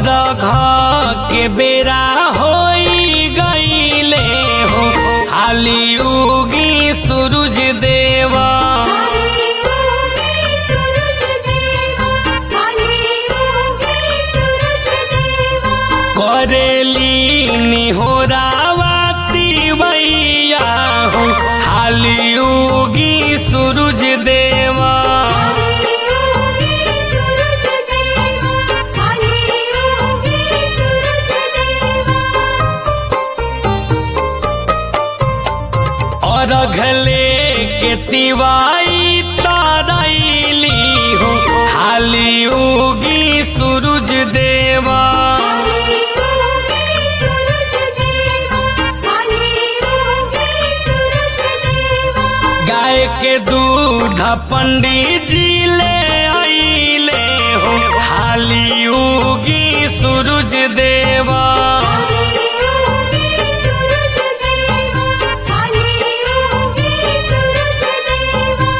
घ के बेरा होई गईले हो हाली उगी सूरज देवा काली उगी सूरज देवा काली उगी सूरज देवा करेली निहोरावाती भैया हो हाली उगी सूरज देवा काली उगी सूरज देवा काली उगी सूरज देवा और घले के तिवाई तारैली हो हाली उगी सूरज देवा काली उगी सूरज देवा काली उगी सूरज देवा गाय के दूध पंडित जी ले आइले हो हाली उगी सूरज देवा काली उगी सूरज देवा काली उगी सूरज देवा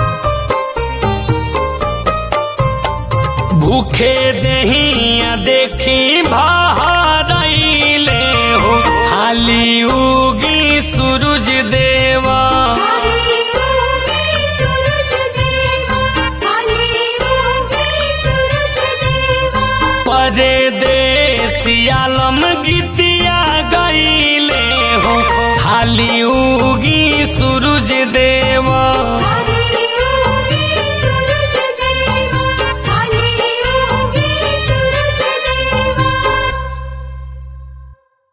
भूखे दहिया देखी बहारैले हो हाली उगी सूरज देवा काली उगी सूरज देवा काली उगी सूरज देवा परदेसियालम गीतिया गईले हो हाली उगी सूरज देवा